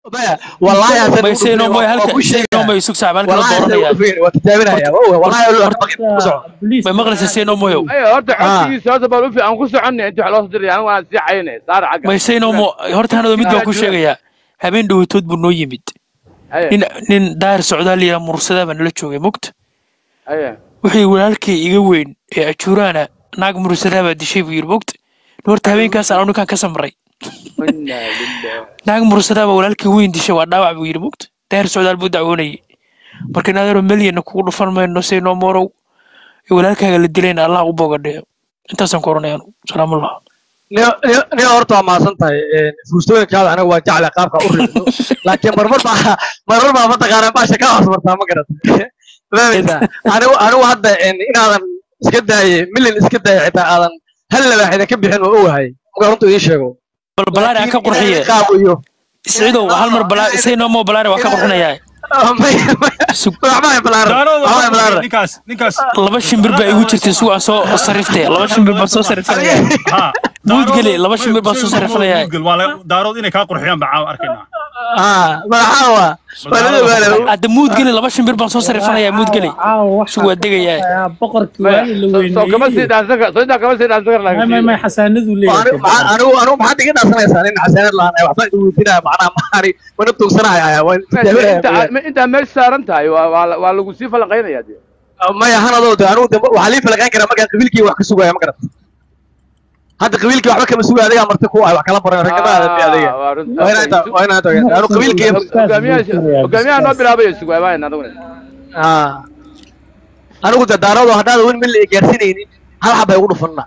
maya wallaahi hasan may sayno moy halka sayno moy sug saac halka la dooranaya waa tijaabinaya wallaahi ku soco may maqlaysa sayno moyo ayo horta codkiisa horta bal u fi aan ku soconay inta wax loo soo diray anigu waan sii cayne saar xagga may sayno mo horta hanado mid baan ku sheegayaa habeen dhowatood buu noo yimid aye nin nin daahir socdaal yira mursadaa baa nala joogay mogta aye wixii walaalkay iga weyn ee ajuuraana naag mursadaa baa dishay buu yiri mogta horta habeenkaas aan ninkaan ka samray inna lillahi naag mursadaa baa walaalkay weyn dishay waa dhaawac buu yiri mogta daahir socdaal buu dacwoonayay marka inaadaro melyanna kugu dhufan mayno sayno morow ee walaalkaaga la dilayna allah u bogadheeyo intaasaan ku oranaya anu salaamullah nin horta waa mahadsan tahay fuustooyinkaada aniga waa jecla qaabka u rido laakiin marmar baa marmar baa mataqaanaa baasha ka hoos martaa ma garat fahmaysaa anigu anigu hadda inaadan iska daaye milyan iska daaye xitaa aadan hal labaaxida ka bixin oo ogahay marka runta ii sheego bal balaari aan ka qurxiye qaawiyo isciidow hal mar balaari sayno mo balaari waa ka qurxinayaa Sug- ninkaas ninkaas laba shimbir baa igu jirtay sugu aan soo sariftay laba shimbir baan soo sarifanayaa ha Muudgeli, laba shimbir baa soo sarifanayaa. waa la- daarood inay kaa qurxiyaan baa caawa arkaynaa madaxaa waa waa la ogaada hadda muudgeli laba shimbir baan soo sarifanayaa muudgeli sugu waa degayaa boqorkii Maya, waagi la soo- soo kama sii weyneeyey dhaansan kar soo intaa kama sii dhaansan kar may may laakiin may xasaanadu anigu leeyahay anigu maxaad iga dhaasanaysaa nin xasaanad lahaan waxbaan igu weydiinaya macnaha maani wana tuugsanaya waa inta intaa meesha saaran tahay waa waa la- waa lagu sii falanqaynaya dee maya hanadoo de anigu de waxaa lii falaqayn karaa markaan qabiilkii wax ka sugaya ma garata hadda qabiilkii waxba kama sugaya adigaa marti ku ah wax kala baran ragnimada de adiga waa runta. waa inaa waa inaa tagaa anigu qabiilkii hogaamiyaha hogaamiyaha noo bilaabay sugaay baa anaguna ah anigu de daarado haddaada wen mil ay gaarsinaynin hal xab ay ugu dhufanna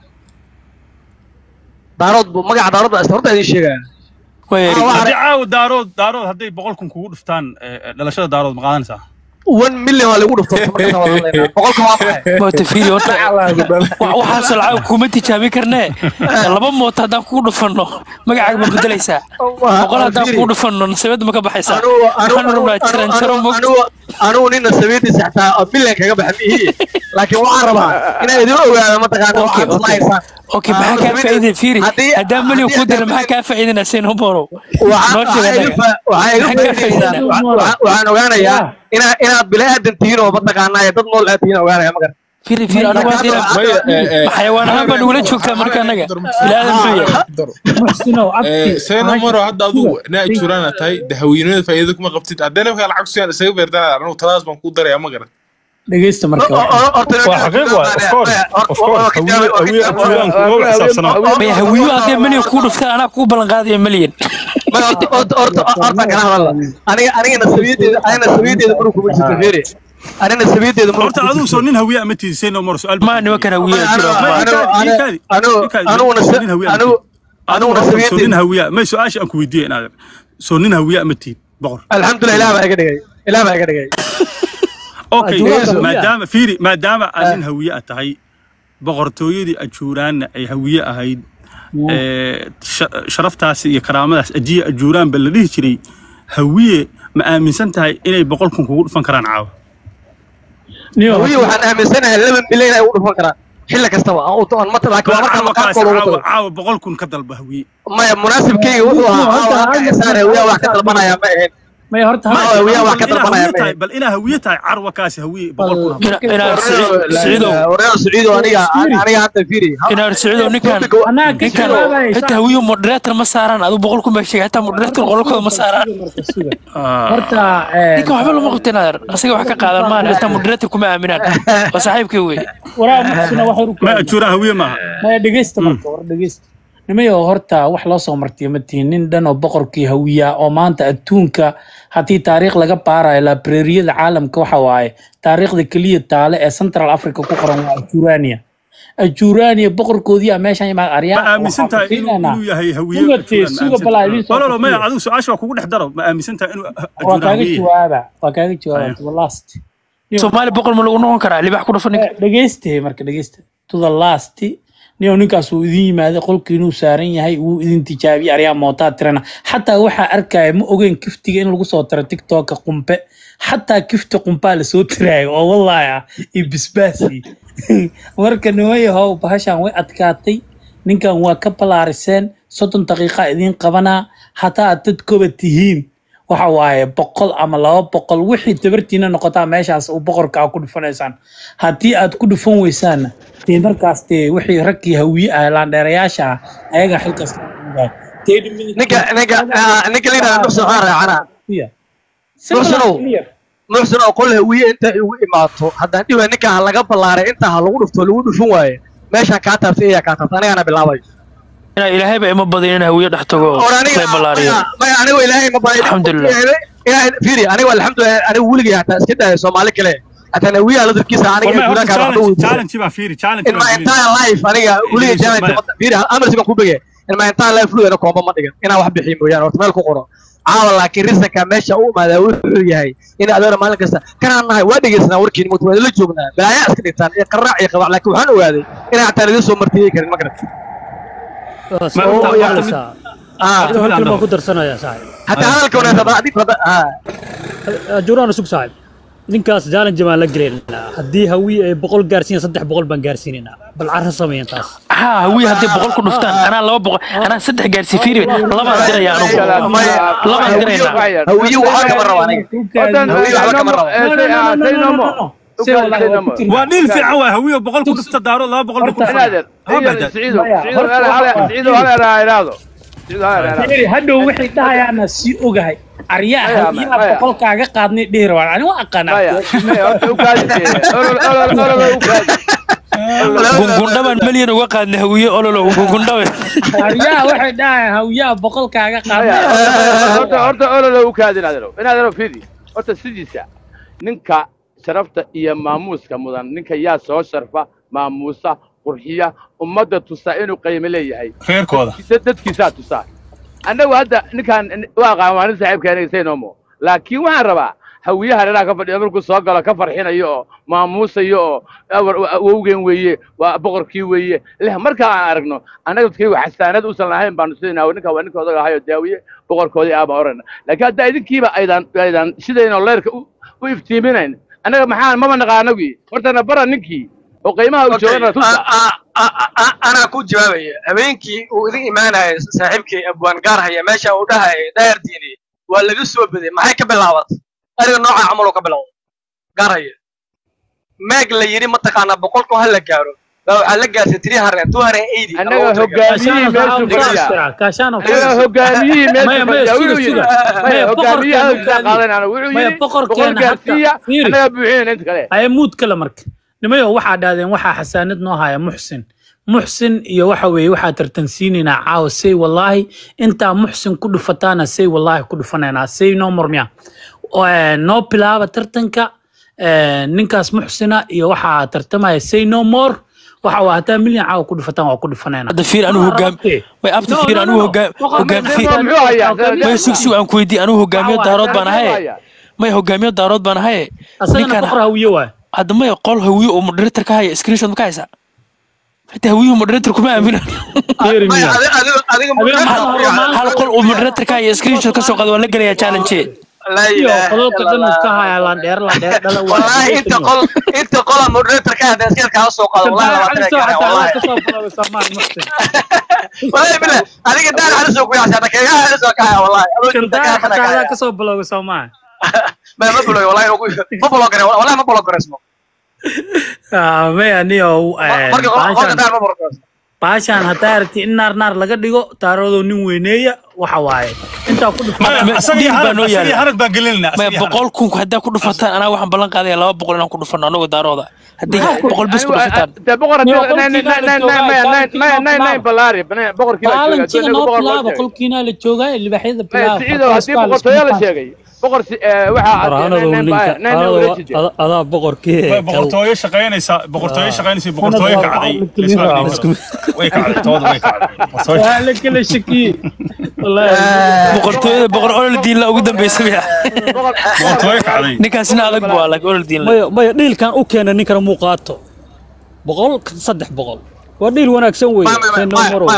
daarood bu magaca daarood baa horta idin sheegaya waa yari haddii caawa daarood daarood hadday boqol kun kugu dhuftaan eh, eh, dhalashada daarood ma qaadanaysaa one million waa lagu dhufto markaas waa hadlaynaa boqolka waa maxay moota fiiri horta wa- waxaasoo lacag kuma tijaabin karnee laba moota haddaan kugu dhufanno magacaaga ma bedelaysaa boqol haddaan kugu dhufanno nasabadda ma ka baxaysaa waxaan rabnaa jaran jaro mog anugu nina sabiidiisa xataa oo bilyan kaga baxa mihiye laakiin waxaan rabaa inaan idin ogaado mataqaana Okay, waxaad okay. islahaysaan okay maxaa kaa faa'iidaya fiiri Haddii- haddaan milyan kuu dira haddii- maxaa kaa faa'iidana sayno borow waxaan noo sheeg waxaan iga anaga fa- waxaan iga Maxaa kaa faa'iidaysaan faa'iidana? Waxaan- waxaan waxaan ogaanayaa inaa inaad bilaadan tihiin oo mataqaanaa dad nool aad tihiin ogaanaya ma garan fiiri fiiri anagu haddii xayawaan ahaan baa nagula joogtaa marka annaga ilaadan muxuu yahay muxsinow abti seeno maro hadda adigu naa juraana tahay dahaweynimada faa'iido kuma qabtid haddana markaa lacag suyaan isaga beerdanaa anigu taladas baan kuu daraya ma garan dhegeysta marka waa xaqiiq waay of course of course hawiye hawiye afjiraan kuga xisaabsanaa may hawiyo haddee milyan kuu dhuftaan anaa kuu ballan qaadaya milyan horta kana hadalla aniga anigana sabiyadeeda anigana sabiyadeeda murug kuma jirto fiiri anigana sabiyadeeda murug horta adigu soo nin hawiye ama tiisay no maro su'aal maa nimankan hawiyo jiro aniguna soo nin sabiyadeeda hawiye may su'aasha aan ku weydiiyay inaad soo nin hawiye ama tiid boqor alxamdulilah ilaah baa iga dhigay ilaah baa iga dhigay okay Ajuuraan maadaama fiiri maadaama aad nin hawiye ah tahay boqortooyadii ajuuraanna ay hawiye ahayd ee, sha- sharaftaasi iyo karaamadaas ajiye ajuuraan ba la dhihi jiray hawiye ma aaminsan tahay inay boqol kun kugu dhufan karaan caawa niyo hawiye waxaan aaminsanahay laba milyan ay u dhufan karaan xilli kastaba aan u toon mata laakiin waa markaan caawa kaas maqaadkooda ugu caawa tago caawa boqol kun ka dalba hawiye maya munaasibkeyga wuxuu ahaa caawa halka xisaar hawiya wax ka dalbanaya ma ahayn may horta Ma- hawiye wax ka Bal inaa dalbanaya hawiye ma tahay- ahayn bal inaa hawiye tahay carwa kaasi hawiye boqol kun ah. Ina- inaan siciidow warreer saciido aniga aniga hadda fiiri inaan siciidow ninkan anaa ka ninkan jawaabaya xitaa hawiyo moderator ma saaraan adu boqol kun baa sheegay xitaa moderator qolkooda ma saaraan Ah. horta eh, ninkan waxba lama qabtin adeer asaga wax ka qaadan maan xitaa moderator kuma aaminaan waa saaxiibkay wey waraa muxsina waxay u ma ajuuraan hawiye maaha maya dhegeysta marka war dhegeysta nimayo horta wax loo soo martiyo ma tihin nin dhan oo boqorkii hawiya oo maanta adduunka haddii taariikh laga baarayo labreriyada caalamka waxa waaye taariikhda keliya taale ee central africa ku qoran waa ajurania ajurania boqorkoodii a meeshan imaa ma aryaa aaminsan tahay inuu inuu yahay hawiye Sugatee, suga balaa idin soo walalo maya kordhiyo. adigu su-aasha waa kugu dhex daro ma aaminsan tahay inuu waa ajuuraan kaaga hawiye jawaaba waa kaaga jawaaba to the last soomaali boqol ma lagu noqon karaa libax ku dhufan ninka dhegeyste marka dhegeysta to the last niyo ninkaas uu idin yimaaday qolkii inuu saaran yahay wuu idin tijaabiyey aryaa mootaa tirana xataa waxaa arkaya ma ogeyn kiftiga in lagu soo tiro tiktoka qumbe xataa kifti qumpaa lasoo tiraayo oo wallaahi ah iyo bisbaasi marka nimayahow bahashan way adkaatay ninkan waa ka balaariseen soddon daqiiqa idiin qabanaa hataa aad dad koba tihiin waxa waaye boqol ama laba boqol wixii tabartiina noqotaa meeshaas uu boqorka aa ku dhufanaysaan haddii aad ku dhufan weysaanna dee markaas dee wixii raggii hawiye ah laandheerayaasha ah ayaga xilkaas ka qabanaya. Thirty minutes- ninka ninka ah, ninka la yidhahdo muxsin waxaan raacana Yeah. Muxsinow. Simple and clear. muxsin oo qol hawiye inta igu imaato haddaan dhiba ninka ha laga ballaaray inta ha lagu dhufto lagu dhufan waaye meeshaan kaa taabtay iyaa kaa taabtay anigana bilaabay inaa ilaahayba ima badin in hawiye dhex tago Or aniga lay ballaariyo maya- maya anigo ilaahay ma baray Alxamdulillah. ilaahay fiiri anigo alxamdulillah anigo weligay hataa iska daaya soomaali kale hataa hawiyaha ladarkiisa aniga والله gudaha هورتا kaa waxba challenge weydiisay challenge baa fiiri challenge in my baa fiiri entire life aniga weligay Yusuf, challenge maya. fiiri amarsi baan ku bege in my entire life weligana koomba ma dhigan inaan wax bixiyo mooyaane horta meel ku qoro caawa laakiin risanka meesha u imaadaa wuxuu yahay in adeera maalin kasta kanaan nahay waa dhegeysanaa warkiin mugta waa la joognaa balaayaa iska dhigtaan iyo qaraac iyo qabac laakiin waxaan ogaaday inaan hataa laidin soo martiyey karin ma garat Ma oo horta- yaa- horta- ah horta mid aan baan dhaho. ku darsanayaa saaxib hataa hadalka wanaagsan haddii fada ah juraan sug saaxib ninkaas challenge baan la gelaynaa haddii hawiye ay boqol gaarsiiyan saddex boqol baan gaarsiinaynaa bal carra sameeyan taas haa hawiye haddii boqol ku dhuftaan anaa laba boqol anaa saddex gaarsii fiiri labaan diraya anugu labaan diraynaa hawiye waxaa kama raba aniga Hawiye waxba kama rabo. Si wallahi waa ku tirnaa. waa dhiil fiican waa hawiye boqol ku dhufta daaro laba boqol ku Horta- dhufta Ha badal. Fiiri, hadhow waxay dhahayaana sii ogahay aryaa Maya, hawiyaha maya. boqolkaaga qaadnay dhihi rabaan ani waa aqaanaa gungundhabaan malyan uga qaadnay hawiye ololo gungundhabe aryaha waxay dhahayaan hawiyaha boqolkaaga qaadnay horta ololo u kaadin adero inaadero fidi horta sidiisa ninka sharafta iyo maamuuska mudan ninka yaa soo sharfa maamuusa qurxiya ummadda tusa inuu qiimo leeyahay reerkooda dad- dadkiisaa tusaa annagu hadda ninkaan waa qaamaanin saaxiibkeena saynomo laakiin waxaan rabaa hawiyaha dhanaa ka fadhiya markuu soo galo ka farxinayo oo maamuusayo oo awar- awowgeen weeye waa boqorkii weeye leh markaa aan aragno annaga dadkaygu xasaanad usan lahayn baanu sidaynaa ninka waa ninka odaga ahayo daawiye boqorkoodii aaba orana laakiin hadda idinkiiba aydan aydan sidaynoo leerka u u iftiiminayn annaga maxaan maba naqaanagii hortana bara ninkii oo qiimaha u joogana tusa anaa ku jawaabaya habeenkii uu idin imaanaya saaxiibkii abwaan gaar haya meesha uu dhahaya daayar diini waa laga soo beday maxay ka bilaabatay ariga nooca camaloo ka bilowday gaar haya meeg la yidhi mataqaanaa boqolku ha la gaaro baa waxaa la gaartay tiri hareen two hareen eighty annaga hogaamiyihii meeshu fadhiya kaashaano annaga hogaamiyihii Maya, meeshu maya, fadhiya suga, wuxuu yidhi suga. maya Maya, hogaamiyaha boqorkeena halkaa qaadanana wuxuu Maya, yidhi boqol boqorkeena gaarsiiya hatta- fiiri. annaga buuxinayna inta kale aye muud kale marka nimayo waxaa dhahdeen waxaa xasaanad noo haya muxsin muxsin iyo waxa weeye waxaa tartansiinaynaa caawa say wallaahi intaa muxsin ku dhufataana say wallaahi ku dhufanaynaa say noo murmiya Eh, noo bilaaba tartanka eh, ninkaas muxsina iyo waxaa tartamaya say no more waxa waa hataa milyan caawa ku dhufataan waa ku dhufanaynaa hadda fiir anigu hogaam way abta No, fiir no, anigu no. hogaam Boqor- hogaam Boqor- fiir muxuu hayaa may sug sug aan ku weydiin anigu hogaamiyo Caawa, daarood baan ahaye hayaa may hogaamiyo daarood baan ahaye asagana ninkan boqor hawiye waay hadda may qol hawiye oo moderator ka haya screenshot ma ka haysaa xitaa hawiyuhu moderator kuma aamina Fiiri miya. adiga Habeen hal maxaa hormaan- hal qol uu moderator ka haya screenshot ka soo qaado waan la gelayaa challenge laa iyo ilaaha qololka illa dhan uu Allah. ka haya landheer landheer dhala waa wallahi inta qol inta qola moderator ka hadda iska kaa soo qaado wallahi labaatan ay gaareen wallahi wallahi billah adiga daan hada soo kuyaasha hadda keega hada soo kaya wallahi adoo inta ka hadana kaya kasoo bilowga soomaa ma ma buloy wallahi ma bulo gare wallahi ma bulo gareysmo maya niyo marka qolka daan ma bulo gareysmo baashaan haddaa aragti in naar naar laga dhigo taaradoo nin weyneeya waxa waaye intaa ku dhufan Ma- asagii dhiig baa harag noo asagii yaala. harag baan gelinayna maya boqol kun haddaa ku dhufataan anaa waxaan ballan qaadaya laba boqol inaan ku dhufano anagoo daarooda haddii boqol bis ku dhufataan de boqor Niyo, qolkiina la joogaa, balaari boqorkii la baalankiina jooga noo boqor bilaaba loo qolkiina la joogaa libaxyada sheegay bilaaba siciidow haddii boqortooyo la sheegay boqor Farhanadu ninka waxaa adaa boqorkii Way boqortooyo shaqaynaysa boqortooyo shaqaynaysa boqortooyo kacday Isla dhiibso. way kacday tooda way kacday Boqortooyo- waa la kala shakiyey wallaahi boqortooyada boqor olol diinla ugu dambeysa miya boqortooyo kacday ninkaasina adag bu alag olol diinla maya maya dhiilkan u keena ninkana muu qaato boqol saddex boqol waa dhiil wanaagsan wey Say no more.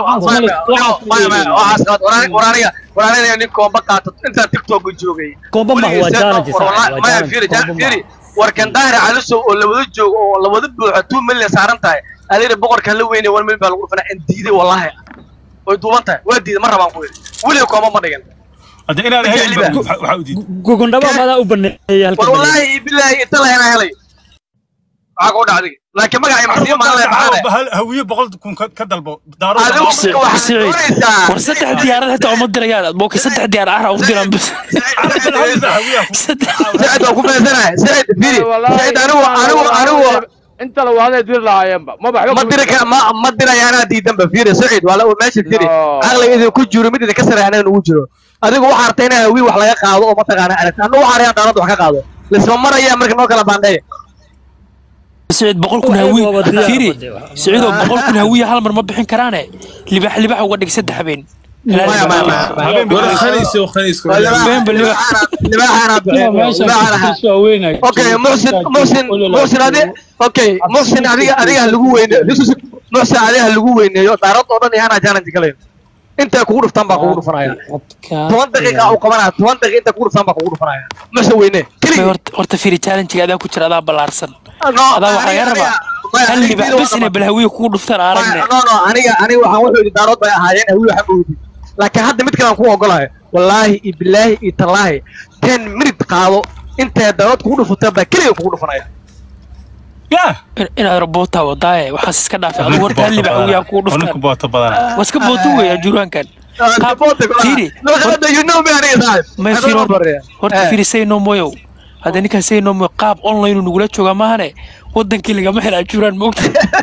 waraaniga nin koomba qaato intaa tiktok joogay Koomba ma waa challenge, waa challenge, koomba ma. warkan daahir calisow oo labada joogo oo labada buuxa two million saaran tahay adeera boqorka la weynay one million baa lagu dhufanaa in diiday wallahi way duuban tahay waa diiday ma rabaan ku yidhi weliga koomba ma dhigin hadda inaad Ma helin jecli ba- ba. waxa waxa u diiday gogondhaba maadaa u baneeyay halka war wallaahi bilaahi inta lahena helay waxaa kuu dhacday laakiin magacay maxsiyo maale maxaane hal hawiye boqol kun ka ka dalbo daaro Adigu- Si- waxaad Siciid, doonaysaa. war saddex diyaarad xitaa uma dirayaan mooke saddex diyaar ahra u diraan bas Saddex- sicid waa ku beesanahay sicid firi Wallaahi, sicid anigu anigu anigu inta la waaday diri lahaayeenba ma baxba ma diri ka ma ma dirayaanaa diidanba firi sicid waa la- meesha firi No. caqliga idinku jiro mid idinka sareeya anaga nugu jiro adigu waxaa artay inaa wiil wax laga qaado oo mataqaana aragta anu waxaa araya daalada wax ka qaado lisma maraya marka noo kala baandheeya Siciid boqol kun Waxay hawiye waba diyaar fiiri wade wax. Siciidoo boqol kun hawiye hal mar ma bixin karaane libax libax uga dhig saddex habeen Maya, maya, maya, maya. habeen war baa khaniis oo khaniis Waa libaaxa- libaaxaana- libaaxaana bixiyo, libaaxaana- okay muxsin muxsin muxsin adi okay muxsin adiga adiga ha lagu weyneeyo muxsin adiga ha lagu weyneeyo daarad oo dhan yaana challenge galay intay kugu dhuftaan baa kugu dhufanaya toban daqiiqa u qabanaya toban daqiiqa intay kugu dhuftaan baa kugu dhufanaya muxsin weyne May keligii horta horta fiiri challenge adaa ku jira adaa ballaarsan No, adaa waxaa laga aniga- rabaa maya, hal aniga libax diido bas waa inay bal hawiye kugu dhuftaan aan aragne no no aniga aniga waxaan wuxuu yidhi daarood bay ahaayeen hawi waxa moodi laakiin hadda mid kale aan ku ogolahay wallaahi iyo bilaahi iyo tallaahi ten minute qaado intay daarood kugu dhufataan baa keliga kugu dhufanaya yaa In- inaad roboota wadaaye waxaas iska dhaafay adigu horta hal libax hawiyaa kugu ninka dhuftaan boota badana waa iska booto weeyaa juraankan Fiiri. may fiiri horta- horta fiiri say no moyow hadda ninkaan say no moyo qaab online uu nagula joogaa maahane wadankii lagama helaa juraan moogta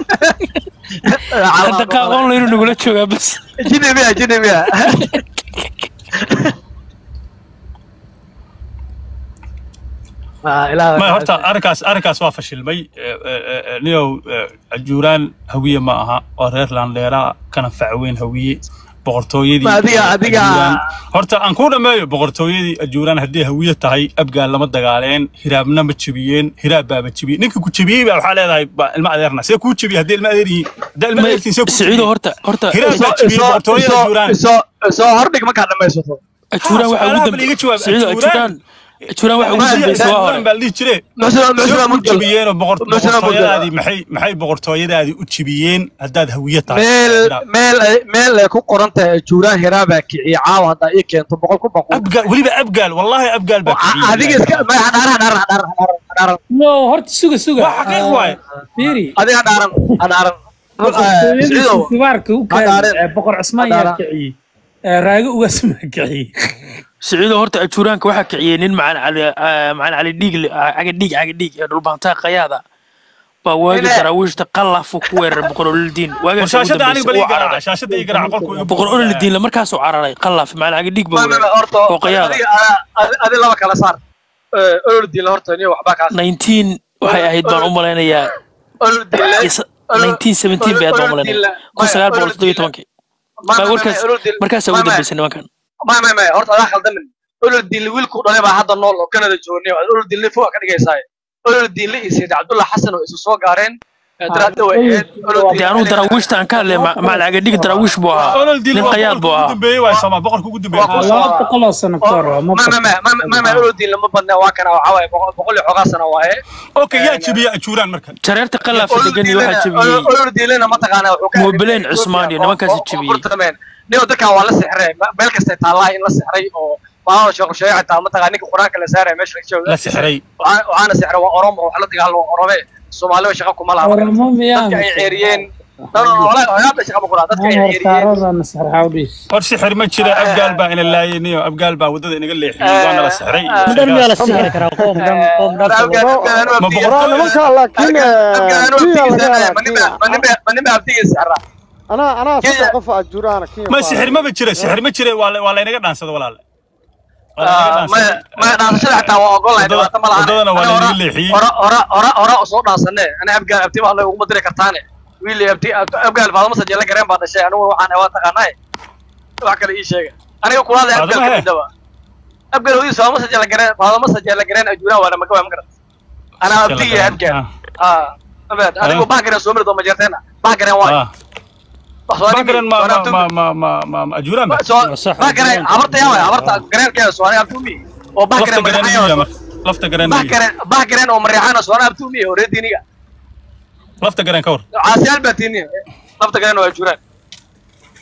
hadda qaab online uu nagula joogaa bas jinimiya jinimiya ma horta arrinkaas arrinkaas waa fashilmay Eh, eh, eh, niyow eh, ajuuraan hawiye ma aha waa reer landheera kana facweyn hawiye boqortooyadii Ma adiga- adiga- Ajuuraan- horta aan kuu dhameeyo boqortooyadii ajuuraan haddii hawiye tahay abgaal lama dagaaleen hiraabna ma jebiyeen hiraab baaba jebiyey ninka ku jebiyey baa waxaa leedahay baa ilma adeerna see kuu jebiyey haddii ilma adeer yihiin haddaa ilma adeertiin see kuu siciido jebiyey horta horta hiraab baa jebiyey boqortooyada ajuuraan soo hordhig markaad dhamaysato ajuuraan waxa ugu su'aalaha bal iga dambe jawaab. siciido Ajuuraan- ajuuraan ajuuraan waxa ugu dambeysay waa hore baa la dhihi jire muxsina muxsina soo mudgal jebiyeenoo boqor- Muxsina mudgal boqortooyadaadii maxay maxay boqortooyadaadii u jebiyeen haddaad hawiye tahay meel meel ay- meel ay ku qoran tahay juuraan hiraabaa kiciye caawa haddaa ii keento boqol ku baqu abgaal weliba abgaal wallahi abgaal baa kiciyey. adiga iska ma hadhaaran hadhaaran hadhaaran hadhaaran hadhaaran no horta suga suga Waa xaqiiq waaye. fiiri adiga hadhaaran hadhaaran boqortooyadii Siciidow, sifaarka u Hadaaran. kaaday boqor cusmaan yaa Hadaaran. kiciyey Eh, raago ugaas maa kiciyey siciido horta ajuuraanka waxaa kiciyey nin macaan cali ah, macaan cali dhiig le- ah, caga dhiig caga dhiig ee dhulbaantaa qayaada baa waagi Ine. daraawiishta qalafu ku weeraray boqor ololdiin war waagaas ugu shaashada aniga bal dambeysay ii uu garaaca cararay shaashada ii garaaca qolku iga boqor ololdiin markaasuu cararay qalaf macaan caga dhiig baa ma- ma- ma, weeraray horta oo qayaada adiga adi- adi laba kala saar ololdiinle horta niyo waxbaa kaa 19 waxay ahayd baan u malaynayaa ololdiinle is- 1917 bay ahayd baan u malaynaya kun sagaal boqol toddoba iyo tobankii baa warkaas markaasaa ugu dambeysay nimankan ma ma ma horta adaa khaldamin ololdiinle wiilku dhalay baa hadda nool oo kanada joogniyo ololdiinle fog ka dhigaysaa ololdiinle iyo sayid cabdulla xasan oo isu soo gaareen daraadda way ahayd dee anugu daraawiishta aan ka hadlay macaan caga dhiig daraawiish buu ahaa olol dil nin waa qayaad boqorka buu ugu ahaa dambeeyey waay sama boqorka ugu dambeeyey Waa ku- laba boqol oo sano ka hor waa ma ma ma ma ma ma ma ololdiinle ma badna waa kana waxaa waaye boqol boqol iyo xogaa sana waaye okay yaa jebiye ajuuraan marka jareerta qalaafa degan iyo waxaa jebiyey ololdiinlena mataqaana wuxuu ka Mobileen Cusmaan iyo nimankaasi jebiyey. niyo dadkan waa la sixray meel kastay taallaa in la sixray oo maamul sheekh sheekh xitaa mataqaana ninka quraanka la saaray meesha la jooga la sixray waxaa- waxaana sixray waa oromo wax la dagaalamo orome soomaaliba shaqa kuma laha oramo miyaa dadka ay ceeriyeen no no no walahi waxyaaba shaqa ma kuraa dadka ay ceeriyeen hortaarada sarxawdhiis hor sixir ma jira abgaal baa ina laayay niyo abgaal baa waddada inaga leexiyey waana la sixray dhan miyaa la sixri karaa qoom dhan qoom dhan ma Waraa nimanka laakiin manima abtiga sixra anaa anaa Kenya- saddex qof ajuraana Kenya ma faa- sixir maba jira sixir ma jira waa la- waa laynaga dhaansada walaale Waa laynaga maya dhaansaday. maya dhaasashada xitaa waa ogolahay Waddada- dhibaato ma lahan waddadana waa laynaga leexiyey. hora hora hora hora usoo dhaansanee ana abgaal abtima alla uguma diri kartaane wiili abti abgaal faadama sajeela gareen baa dhashay anigu waxaan waa taqaanaay wax kale ii sheega aniga kulaada Faadama abgaal he? kamidaba abgaal hodiis faadama sajeela gareen faadama sajeela gareen ajuuraan waana maga waa magarat anaa abtiga iyo abgaal ah abad adigu bahgareen soo mari dooma jeerteena bahgareen waay Ah. Bakran ma ma ma ma ma ma ma ajuuraan ba bahgareen habarta yaa waay habarta gareenkeeda soonay abtumi oo lafta bahgareen garan magaxayo marka lafta garan bahgareen bahgareen oo mareexana soonay abtumi oo reediniga lafta garan ka war caasiyaal baa tiiniya lafta gareen waa juraan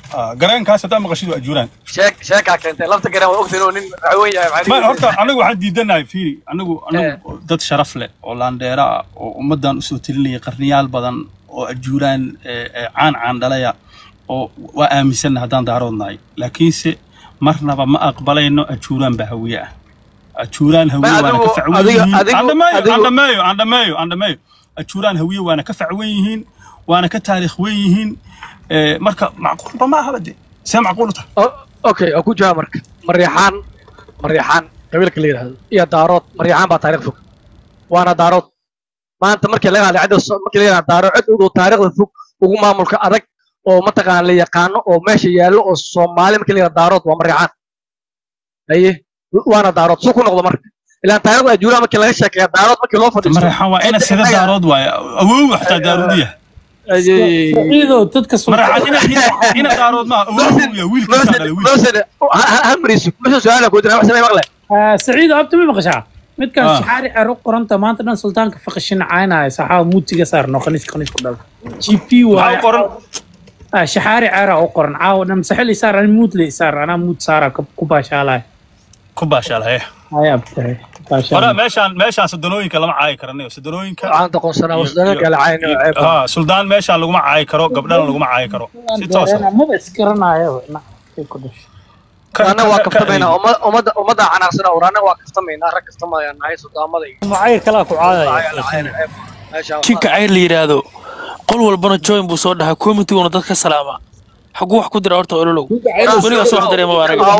Ah, gareenkaas haddaa maqashid waa ajuuraan sheek sheekaa keentay lafta gareen waa ogtahay inuu nin raxweyn yahay maxaa ma dhihi horta anigu waxaan diidanahay fiiri anigu anigu dad sharaf leh oo laandheera ah oo ummaddan usoo telinaya qarniyaal badan oo ajuuraan eh, eh, caan caan dhalaya oo waa aaminsanna haddaan daaroodnahay laakiinse marnaba ma aqbalayno ajuuraan baa hawiye ah ajuuraan hawiye Ma, waana ka adigu- facwen adigu- yihiin adigu- aan dhameeyo aan adigu- dhameeyo aan dhameeyo aan dhameeyo ajuuraan hawiye waana ka facwen yihiin waana ka taariikh wen yihiin Eh, marka macquulba ma ahaba de see macquul u tahay O- okay oo ku jawaab marka maryaxaan maryaxaan qabiilka la yidhaahdo iyo daarood maryaxaan baa taariikh fog waana daarood maanta markii laga hadlay cidda so- markii laga hadlay daarood cid ugu taariikhda fog ugu maamulka adag oo mataqaana la yaqaano oo meesha yaallo oo soomaali markii la yidhahdo daarood waa maryaxaan haye waana daarood suu ku noqdo marka ilaan taariikhda ajuuraha markii laga sheekeeya daarood markii loo fadhiisto marexaan waa ina sida daarood waaye awow xataa daaroodiya Ayay- saciidow dadka marexaan ina ina- ina daarood maaha awow ya wiilkiisaa dhalay wiil Mawsad- ha- ha mariiso meesha su-aala ku jira wax samee maqle saciido abta ma maqashaa midkan Ah. shaxaari cero qoranta maanta dhan sultaanka faqashin caynaya saxaa muutiga saarno khaniis khaniis ku dhala g p maxaa waaye u qoran Ah, shaxaari cera u qoran caawa dhan saxil isaar ani muut le isaar anaa muut saara ku baashaalaya ku baashaalaya hay abtahay hore meeshaan meeshaan sadanooyinka lama caayi karanayo sadanooyinka waxaan taqoonsanaa wasdaanka la cayn ha suldaan meeshaan laguma caayi karo gabdhana laguma caayi karo si toosa maba isgaranayo ku dhashay anaga waa kaftamaynaa umma- ummadda ummadda canaaqsana uraana waa kaftamaynaa rag kaftamayaa nahay sudaamada iyo macayr kalaa ku caadaya meesha jinka cayr la yidhaahdo qol walbana join buu soo dhahaa commitiguna dadka salaama xaguu wax ku dira horta ololow weligaas wax dareema waa anaga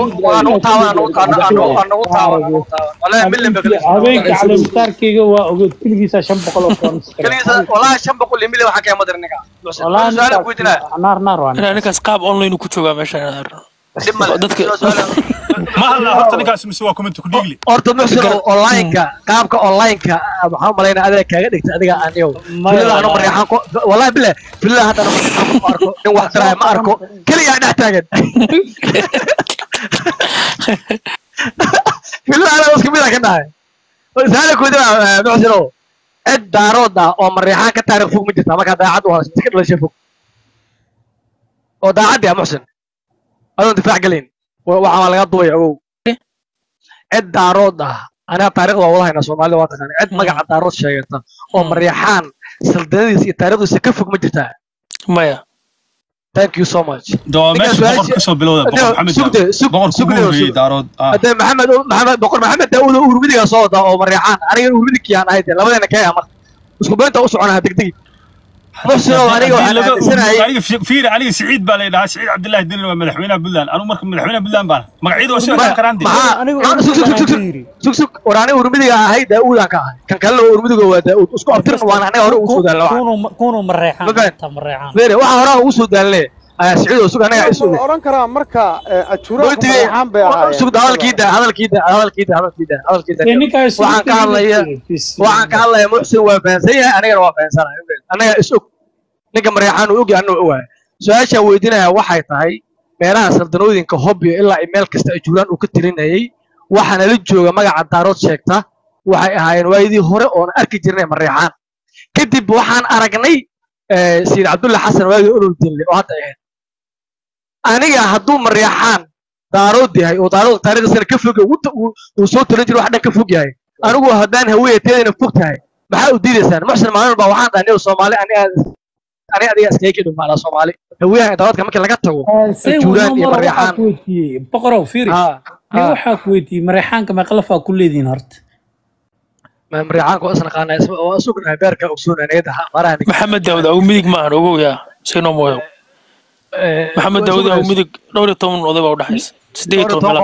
habeenka caleemitaarkayga waa ogeed keligiisa shan boqol oo koonis naar naar waa inaa ninkaas qaab online ku joogaa meeshaan dadka ma hadlaa horta ninkaas mise waa commenti ku dhiigli horta muxsin onlineka qaabka onlineka waxaan umalaynaa adiga kaaga dhigta adiga aniyow filada anu maryaxaan ko wallahi bile filada hadda anu maryaxaan ma arko nin wax taraya ma arko keligaa dhex taagan filada anaga isku mid a ka dhahay saala kuudina muxsinow cid daarood ah oo maryaxaan ka taariikh fog ma jirta markaa daacad u hayso iska dhalashay fog oo daacaddi ah muxsin adoon difaac gelayn waxaa laga duwaya ogow cid daarood ah aniga taariikhda waa wada haynaa soomaalida waa taqaana cid magaca daarood sheegata oo maryaxaan saldanyadiisa iyo taariikhdiisa ka fog ma jirtaa maya thank you so much dawaa Ninkaas meesha su'aasha- boqor kasoo bilowda boqor Adeo, maxamed sugde, daawud sug- boqor sugde, kugu horreeyey sug. daarood ah hadee maxamed maxamed boqor maxamed daawud oo urmidiga soo wada oo maryaxaan aniga urmidikii aan ahayd labadeena kee ama isku beenta u soconaha degdegi muxsinow aniga waxaan aaminsanahay aniga fi- fiiri aniga siciid baa la dhahaa siciid cabdillaahi dinan waa madaxweynaha puntland anigu marka madaxweynaha puntland baana magacyadu waa soo Ma- karaan de maxaa anigu maxaa- sug sug sug sug yiri sug sug war aniga urmidiga ahay daawudaan ka ahay kan kalena waa urmidiga waa daawud isku abtirin waan aniga hore ugu soo daalna waxa kunu mareexaan Ma fahant? ta mareexaan beere waxa hore ugu soo daalne ayaa siciid oo sug anaga is ma oran karaa marka ajuuraha Goytigay- kumareexaan bay ahaayeen sugda hadalkiida hadalkiida hadalkiida hadalkiida hadalkiida ninkaas waxaan ka hadlaya waxaan ka hadlaya muxsin waa fahansan yahay anigana waa fahansanahay anaga is og ninka maryaxaan uu ogyahay anuu ogahay su-aashaan weydiinaya waxay tahay meelaha saldanooyinka hobyo ilaa iyo meel kasta ay juulaan uu ka tilinayay waxaana la jooga magaca daarood sheegta waxay ahaayeen waayadii hore oona arki jirnay maryaxaan kadib waxaan aragnay eh, sayid cabdulla xasan waagii olol dille oo hadda ay ahayd aniga hadduu maryaxaan daarood yahay oo daarood taariikhdiisana ka fog yahay, uu ta- uu- uu soo talin jiro wax dhan ka fog yahay anigu haddaan haweeyateedana fog tahay maxaa u diidaysaan muxsin maalin walba waxaan dhahay aniga soomaali aniga ani adiga iskaga kedhin maalaa soomaali haweyaha daroodka markii laga tago juuraan iyo maryaxaan boqorow fiiri ha nin waxaa ku weydiiyey mareexaanka meeqalafaa ku leedihiin horta ma maryaxaanka waa isnaqaanaa isma- waa isugnahay beerka ogsoon anigada maraha maxamed daawud agu midig maahan ogow yaa sinoo mooyo maxamed daawud agu midig dhowr iyo toban oday baa udhexaysa sideed iyo toban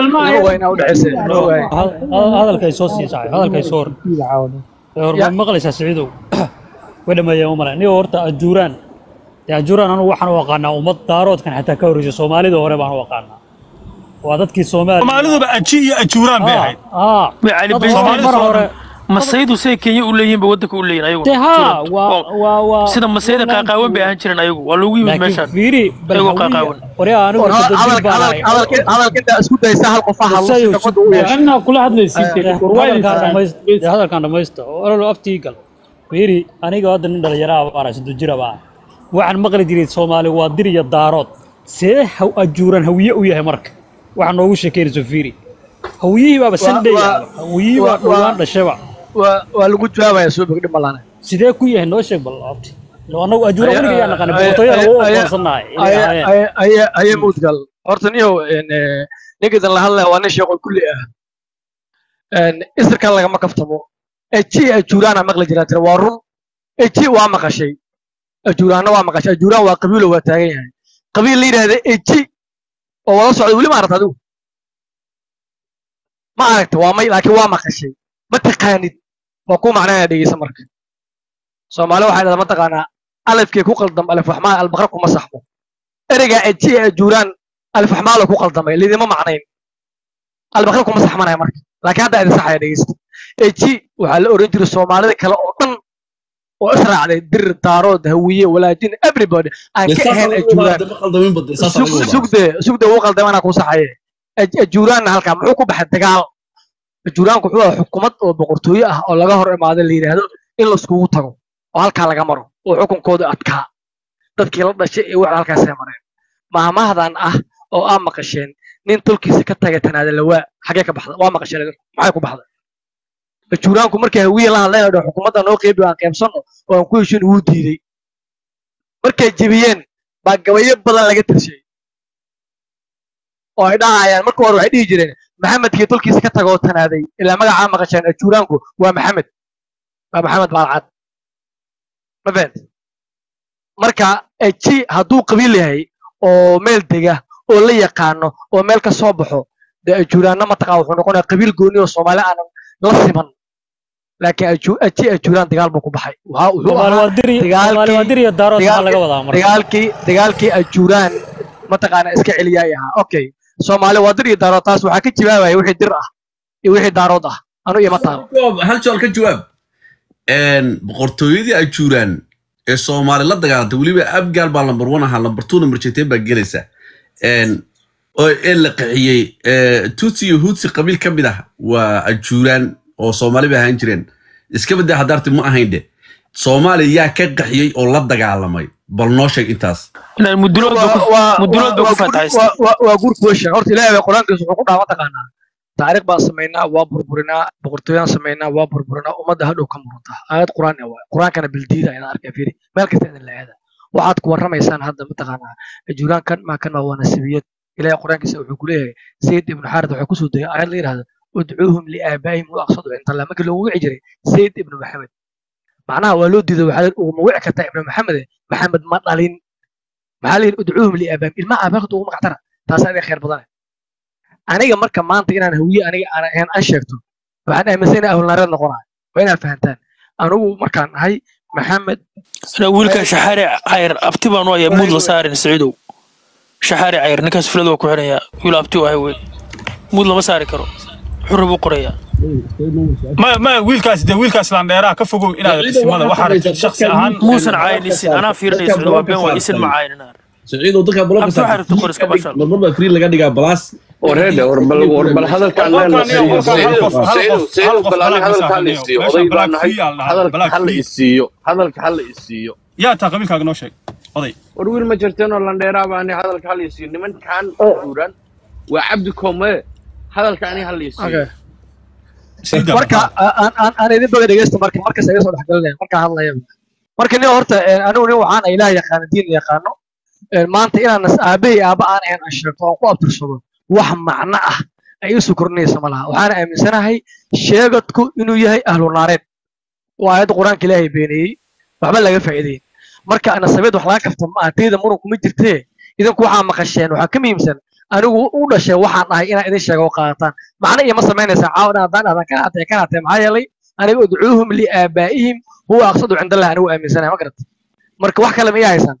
meelahaas hadalkay soo sii sacay hadalkay soo hor horma maqlaysaa siciidow way dhameeyeen umale niga horta ajuuraan dee ajuuraan anigu waxaan u aqaanaa ummad daaroodkan xataa ka horreysay soomaalida hore baan u aqaanaa waa dadkii soomaali soomaaliduba aji iyo ajuuraan bay ahayd aa Way cali dad baysta hore- mar hore masaydu say kenya u leeyihiin ba waddanka u leeyihin ayagu dee haa waa waa waa sida masayda qaaqaawan bay ahaan jireen ayagu waa loogu yimid laakiin meeshaan fiiri bal Ayagoo hawiya qaaqaawan. waryaa anigu saddex baan ahay hadalka intaa isku daysa hal qof ha hadlo si Sayo, nabadda u yeesho anaa kula hadlaysiin hadalkaan dhamayst- dee hadalkaan dhamaysta oo ololo aftii gal fiiri aniga hadda nin dhalinyaro ah baan ahay, soddon jir ah baan ahay. waxaan maqli jiray soomaali waa dir iyo daarood see haw ajuuran hawiye u yahay marka waxaa noogu sheekeynayso fiiri hawiyihii baaba sandhay waa- hawiyihii baa waa- dhowaan waa- dhashaba waa waa lagu jawaabaya soo bogdhi malane sidee ku yahay noo sheeg bal abti Ilo anagu ajuuran weliga yaa naqaana boqortooyada ugu aqoonsanahay inay ahaayeen aye mudgal horta niyow ninkiidan la hadlaya waa nin sheeqo kulli ah isirkan lagama kaftamo eji ajuuraana maqli jiraa tira waa run eji waa maqashay ajuuraana waa maqashay ajuuraan waa qabiilo waa taagan yahay qabiil la yidhaahda eji oo wada socda weli ma aragta adigu ma aragta waa may laakiin waa maqashay ma taqaanid waa ku macnaya dhegeysa marka soomaali waxay dhahdaa mataqaanaa alifkii ku qaldam alif waxmaan albaqra kuma saxmo ereygaa eji ee ajuuraan alif waxmaalo ku qaldamay lidima macnayn albaqra kuma saxmanaya marka laakiin hadda idin saxaya dhegeysta eji waxaa la oran jiray soomaalida kale oo dhan oo israacday dir daarood hawiye walaajin everybody aan ka ahayn ajuuraan sugde sugde uu qaldamay anaa ku saxaye Aj- ajuuraanna halkaa muxuu ku baxay dagaal ajuuraanku wuxuu ahaa xukumad oo boqortooyo ah oo laga hor imaado la yidhaahdo in laiskugu tago oo halkaa laga maro oo xukunkooda adkaa dadkii la dhashay ee wax halkaasay mareen maamahdan ah oo aa maqasheen nin tolkiisa ka tagay tanaada lawaa xagee ka baxda waa maqasheen idinku maxay ku baxday ajuuraanku markay hawiye la hadleen oo dhan xukuumadda noo qeybi aan qeybsanno oo aan ku heshin wuu diiday markay jebiyeen baa gabayo badan laga tirshay oo ay dhahayaan marka hore waxay dhihi jireen maxamedkii tolkiisa ka tago oo tanaaday ilaa magacaa maqasheen ajuuraanku waa maxamed waa maxamed baalcad ma fahant marka eji hadduu qabiil yahay oo meel dega oo la yaqaano oo meel ka soo baxo dee ajuuraanna mataqaa wuxuu noqonayaa qabiil gooni oo soomaali aanan la siman laakiin aju- aji ajuuraan dagaal buu ku baxay Waxa- wuxuu Soomaali ahaa waa diri dagaalkii- Soomaali waa diri iyo daarood maxaa dagaalkii- laga wadaa marka dagaalkii dagaalkii ajuuraan mataqaana iska celiyay ahaa okay soomaali waa dir iyo daarood taas waxaa ka jawaabaya wixii dir ah iyo wixii daarood ah anu ima taalo hal su'aal ka jawaab boqortooyadii ajuuraan ee soomaali la dagaalantay weliba abgaal baa lambar one ahaa lambar two lambar jeteen baa gelaysa oo ee la qaxiyey tutsi iyo hutsi qabiil ka mid ah waa ajuuraan oo soomaali bay ahaan jireen iska baddaa hadaarti ma ahayn de soomaaliya yaa ka qaxiyey oo la dagaalamay bal noo sheeg intaas inaan mudulood ba ku mudulood ba ku fatahaystay waa guur question horta ilaahay baa qur-aankiisa wuxuu ku dhaha mataqaanaa taariikh baan samaynaa waa burburinaa boqortooyaan samaynaa waa burburinaa ummadda hadhow ka murunta aayad qur-aan ah waay qur-aankana bildiida ayaan arkaya fiiri meel kasta idin la aada waxaad ku warramaysaan hadda mataqaanaa ajuuraan kan maa kan maa waa nasibiyad ilaahay qur-aankiisa wuxuu ku leeyahay sayid ibnu xaarid waxaa kusoo degay aayad la yidhahdo udcuuhum liaabaa'ihim wa aqsadu cinda markii loogu wici jiray sayid ibnu maxamed macnaha waa loo diiday waxaa uguma wici kartaa ibnu maxamed maxamed ma dhalin maxaa la yidhi udcuuhum liaabaa'ihim ilmaha aabaaqda ugu magactara taasaa idin khayr badane aniga marka maanta inaan hawiye aniga aan ahayn aan sheegto waxaan aaminsan inay ahlunaareed noqonayo waa inaad fahantaan anigu markaan ahay maxamed Ana wiilka shaxaari cayr abti baan u ayaa muud la saarin saciidow shaxaari cayr ninkaas filada waa ku xidhayaa wiil abti u ahay wey muud lama saari karo xurri buu qorayaa ma ma wiilkaas de wiilkaas landheeraha ka fogow inaad isimada waxaa rabtid shaksi ahaan muusan caynisin anaa fiirinaya saciidow waa been waa isin ma caynin saciidow dadka abti waxaa rabta qor iska bashal marmar baa free laga dhigaa balaas wareede war bal war bal hadalkaan leenahay sayid sayid bal ani hadalka hala isiiyo oday baan nahay hadalka hala isiiyo hadalka hala isiiyo yaa taa qabiilkaaga noo sheeg oday war wiil ma jirteenoo landheeraa baa ani hadalka hala isiiyo nimankan xuuran waa cabdi koome hadalka ani hala isiiyo marka aan aan aan idin baga dhegeysta marka markas iga soo dhexgalinaya markaan hadlaya marka nin horta anigu nin waxaan ilaah yaqaano diin yaqaano maanta inaan nas aabbahay aabba aan ahayn aan sheegto aan ku abtirsado wax macno ah ay isu kordhinaysa ma laha waxaana aaminsanahay sheegadku inuu yahay ahlu naareed waa aayadda qur-aanka ilaahay beeniyey waxba laga faa'iideyn marka nasabeed wax laga kafta ma aha tayda muran kuma jirtee idinku waxaa maqasheen waxaa ka muhiimsan anigu u dhashay waxaan ahay inaan idin sheego oo qaadataan macno iyo ma samaynaysaa caawa haddaan dhahdan kana atee kana atee maxaa yeelay aniga udcuuhum liaabaa'ihim huwa aqsadu cinda allah anigu aaminsanahay ma garata marka wax kale ma ii haysaan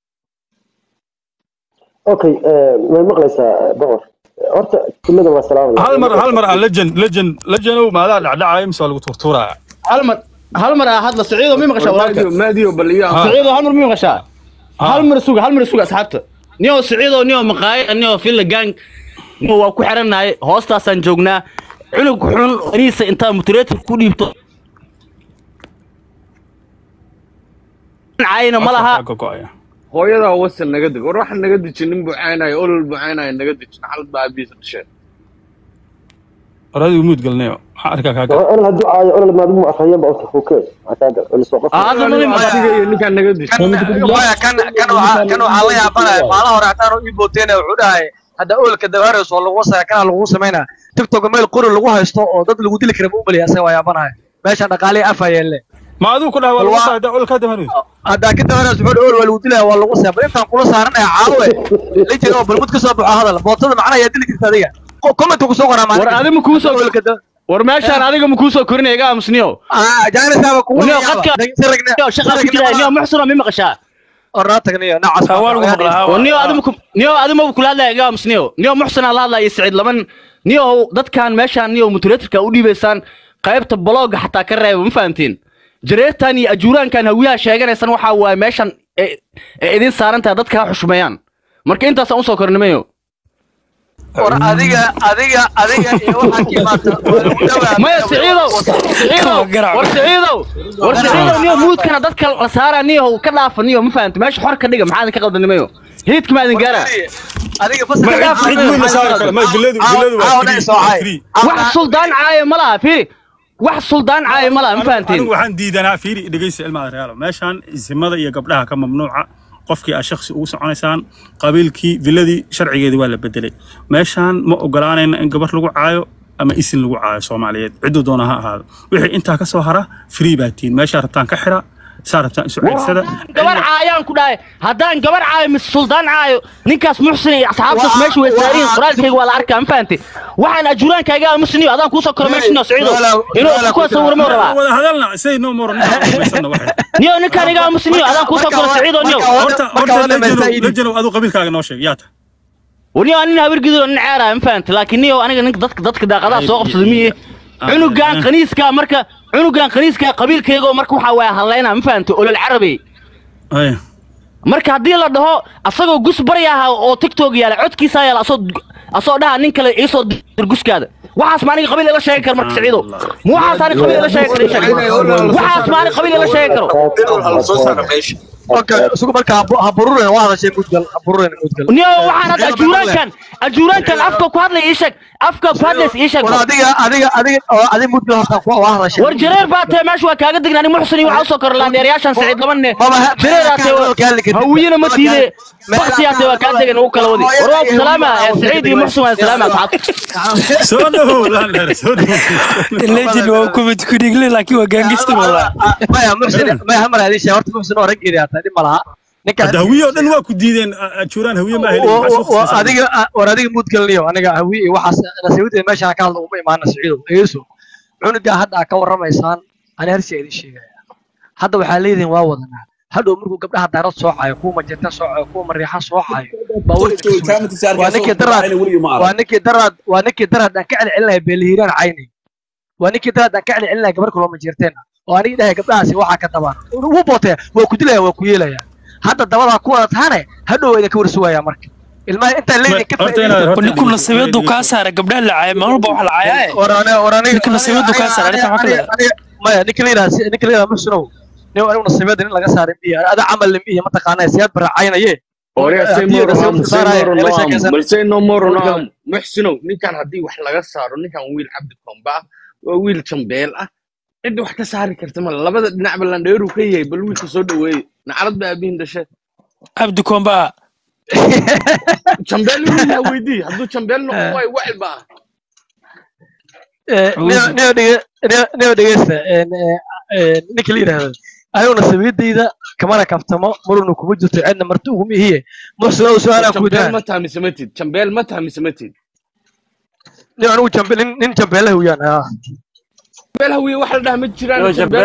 okay way maqlaysaa boqor horta kullada waa salaamaya hal mar hal mar ah legend legend legenow maadaa dhacdhacaya mise waa lagu turtuuraya hal mar hal mar aa hadla saciido mi maqashaa walaalka maadiyo bal iyo saciido hal mar mi maqashaa hal mar suga hal mar suga asxaabta niyo saciido niyo maqaaye niyo filla gang niyo waa ku xirannahay hoostaasaan joognaa cunug xun aniisa intaa mutureetka ku dhiibto caayna ma laha hooyadaa wasan naga deg war waxaan naga dejin nin bucaanayo olol bucaanayo naga dejin xalad baa aabihiisa dhasheen oradigu muud galnayo waxaan arkaa kaaga olol hadduu caayo olol maadigu ma afhayeen ba ota fukee akaaga olisoo qof asiga iyo ninkaan naga dejin maya kan kan waxaa kan waxaa la yaabanaya maalaha hore hataan ii booteena wuxuu dhahay hadda ololka dabaarayso oo lagu wasaya kana lagu samaynaa tiktok meel qori lagu haysto oo dad lagu dili kara ma umaliya asaga waa yaabanaya meeshan dhaqaalihi afa yeelle ma adigu ku dhaha waa lagu saada ololkaa dabaanayso haddaa ka dabaarayso wuxuu dhahay ol waa lagu dilaya waa lagu saya bal intaan kula saaranaya caawe lijin oo balmud ka soo baxo hadal bootada macnaha yaa dili jirta adiga commentka kusoo qoraa war adiga kuu soo war meeshaan adiga ma kuu soo korinaya iga aamusniyo jaanisaaba kugu niyo qadka shaqa ku jira niyo muxsino mi maqashaa oraatagniyo nacas niyo adiga niyo adiga ma kula hadlaya iga aamusniyo niyo muxsina la hadlaya siciid laban niyo dadkan meeshaan niyo mutulatorka u dhiibaysaan qaybta blogga xataa ka reeba ma fahamtiin jareertan iyo ajuuraankan hawiyaha sheeganaysan waxaa waaye meeshan ee idin saaran tahay dadka ha xushmeeyaan marka intaasaan usoo kornimayo war adiga adiga adiga iyo waxaa ka imaata maya siciidow siciidow war siciidow war siciidow niyo muudkana dadka la saaraa niyo ka dhaafa niyo ma fahamta meesha xor ka dhiga maxaa idin ka qaldanimayo hiidka ma idin gaara adiga wax suldaan caayo ma laha fiiri wax suldaan caayo ma laha ma fahamtiin anigu waxaan diidanaa fiiri dhegeysta ilmaha realo meeshaan isimada iyo gabdhaha ka mamnuuca qofkii aad shaksi ugu soconaysaan qabiilkii viladii sharcigeedii waa la bedelay meeshaan ma ogolaanayna in gabar lagu caayo ama isin lagu caayo soomaaliyeed cidduu doona ha ahaado wixii intaa ka soo hara free baa tihiin meeshaa rabtaan ka xira saa rabtaan isu ceegsada gabar caayaan ku dhahay haddaan gabar caayo mise suldaan caayo ninkaas muxsin iyo asxaabtaas meesha way saariin qoraalkayga waa la arkaa ma fahantay waxaan ajuraankaaga aamusniyo adaan kuusoo koro meesha siciido inuu isku kuwa sawirmo rabaa wada hadalna say no more niyo ninkaan iga aamusniyo adaan kuusoo koro siciido niyo horta horta lejanow aduu qabiilkaaga noo sheeg yaa ta niyo nin habar gidido nin ceeraya ma fahantay laakiin niyo aniga ninka dadka dadka daaqadaha soo qabsada miye cunugan qaniiska marka cunugan qaniiska qabiilkayga marka waxaa waaya hadlayna ma fahantay olol carabi marka haddii la dhaho asagoo gus baryaha oo tiktok yaala codkiisa yaala asoo asoo dhaha nin kale iisoo dir guskaada waxaas ma aniga qabiil ila sheegi karo marka siciido ma waxaas aniga qabiil ila sheegi karo waxaas ma aniga qabiil ila sheegi karo okay isugu marka ha bururen waa hadashay mudgal ha bururen mudgal niyo waxaan hadda ajuuraankan ajuuraankan afka ku hadlay ii sheeg afka ku hadlays ii sheeg war adiga adiga adiga oo adiga mudgal horta ku waa hadashay war jareer baa tahay meesha waa kaaga degnaa nin muxsin iyo waxaa usoo koro laandheerayaashan siciid labanne jareeraa tahay hawiyana ma tiide baktiyaa tahay waa kaa degan ugu kala wadi war waa ku salaama siciid iyo muxsin waa salaama asxaabta soo dhawow laandheer soo dhawow legend waa ku mid ku dhigle laakiin waa gaangista walaa maya muxsin maya hamar hadii shay horta muxsin oo rag iriyaa tahay dhib ma laha hadda hawiye oo dhan waa ku diideen ajuuraan hawiye ma helin adiga war adiga mudgalniyo aniga hawiye iyo waxaas nasiibada meeshaan ka hadla uma imaana siciido eeso cunuga hadda aad ka warramaysaan ani harsha idin sheegaya hadda waxaa leedihin waa wadanaa hadhow markuu gabdhaha daarad soo caayo kuwa majeerta soo caayo kuwa mariixa soo caayo waa ninkii daraad waa ninkii daraad waa ninkii daraad aan ka celcelinaya beelihiiraan caynay waa ninkii daraad aan ka celcelinaya gabar kaloo majeerteena oo anigi dhahay gabdhahaasi waxaa ka tabaan wuu bootaya waa ku dilaya waa ku yeelaya hadda dabadaa ku wada tahane hadhow idin ka warsuwaya marka ilmaha intaan leydin ka ninku nasiibadu kaa saara gabdhaha la caaya maalin walba wax la caaya ninku nasiibadu kaa saara arrinta maxaa ka leedahay maya ninka layidhaha ninka layidhaha muxsinow nin anigu nasiibada nin laga saaray miya ada camal miya mataqaanaa siyaad baracaynaye balse no more no muxsinow ninkan haddii wax laga saaro ninkan wiil cabdi komba ah waa wiil jambeel ah cidda wax ka saari karta male labada dhinacba landheeru ka yahay bal wiilka soo dhaweeye nacalad ba aabihin dhashe cabdi komba jambeel wiilaa weydii hadduu jambeel noqon waayo wacil ba nio dhegeysta ninka la yidhaahdo anigu nasiibadayda kamana kaftamo maruna kuma jirto cidna marti uguma ihiye muxsinow su-aalaa ku jambeel ma tahmisamatid jambeel ma tahmisamatid nin anigu jambeel nin jambeela hawiyaan ah jambeel hawiye wax la dhaha ma jiraan